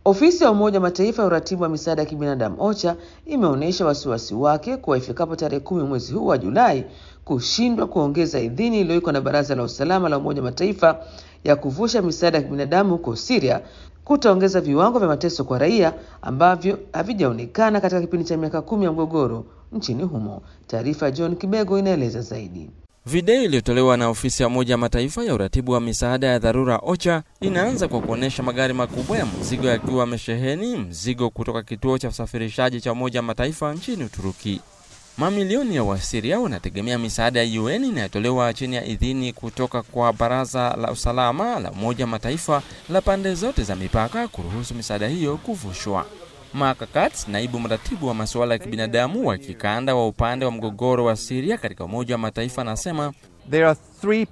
Ofisi ya Umoja wa Mataifa ya uratibu wa misaada ya kibinadamu OCHA imeonyesha wasiwasi wake kuwa ifikapo tarehe kumi mwezi huu wa Julai kushindwa kuongeza idhini iliyowekwa na Baraza la Usalama la Umoja wa Mataifa ya kuvusha misaada ya kibinadamu huko Syria kutaongeza viwango vya mateso kwa raia ambavyo havijaonekana katika kipindi cha miaka kumi ya mgogoro nchini humo. Taarifa ya John Kibego inaeleza zaidi. Video iliyotolewa na ofisi ya Umoja wa Mataifa ya uratibu wa misaada ya dharura OCHA inaanza kwa kuonyesha magari makubwa ya mzigo yakiwa yamesheheni mzigo kutoka kituo cha usafirishaji cha Umoja wa Mataifa nchini Uturuki. Mamilioni ya Wasiria wanategemea misaada ya UN inayotolewa chini ya idhini kutoka kwa Baraza la Usalama la Umoja wa Mataifa la pande zote za mipaka kuruhusu misaada hiyo kuvushwa. Mark Katz, naibu mratibu wa masuala ya kibinadamu wa kikanda wa upande wa mgogoro wa Syria katika Umoja wa Mataifa, anasema There are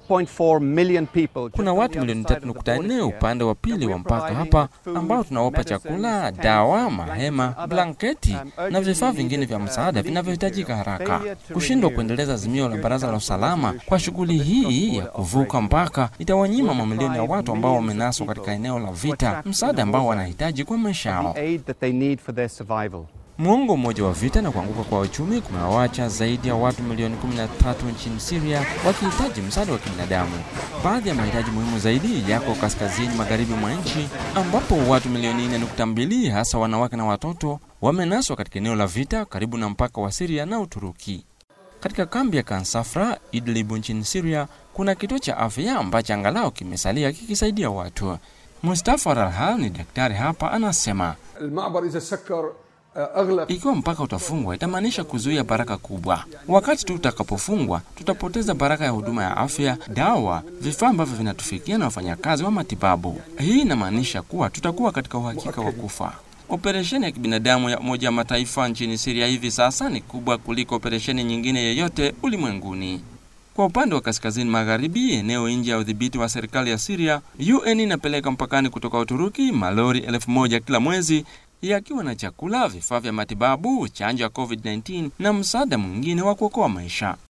3.4 million people kuna watu milioni 3.4 upande wa pili wa mpaka hapa ambao tunawapa chakula, dawa, mahema, blanketi na vifaa vingine vya msaada vinavyohitajika haraka. Kushindwa kuendeleza azimio la Baraza la Usalama kwa shughuli hii ya kuvuka mpaka itawanyima mamilioni ya watu ambao wamenaswa katika eneo la vita msaada ambao wanahitaji kwa maisha yao. aid that they need for their survival. Muongo mmoja wa vita na kuanguka kwa uchumi kumewawacha zaidi ya watu milioni 13 nchini Syria wakihitaji msaada wa kibinadamu. Baadhi ya mahitaji muhimu zaidi yako kaskazini magharibi mwa nchi ambapo watu milioni 4.2 hasa wanawake na watoto wamenaswa katika eneo la vita karibu na mpaka wa Syria na Uturuki. Katika kambi ya Kansafra Idlib nchini Syria kuna kituo cha afya ambacho angalau kimesalia kikisaidia watu. Mustafa Ralhal ni daktari hapa, anasema المعبر اذا سكر اغلق ikiwa mpaka utafungwa itamaanisha kuzuia baraka kubwa. Wakati tu utakapofungwa, tutapoteza baraka ya huduma ya afya, dawa, vifaa ambavyo vinatufikia na wafanyakazi wa matibabu. Hii inamaanisha kuwa tutakuwa katika uhakika wa kufa. Operesheni ya kibinadamu ya Umoja wa Mataifa nchini Syria hivi sasa ni kubwa kuliko operesheni nyingine yoyote ulimwenguni. Kwa upande wa kaskazini magharibi, eneo nje ya udhibiti wa serikali ya Syria, UN inapeleka mpakani kutoka Uturuki malori elfu moja kila mwezi yakiwa na chakula, vifaa vya matibabu, chanjo ya COVID-19 na msaada mwingine wa kuokoa maisha.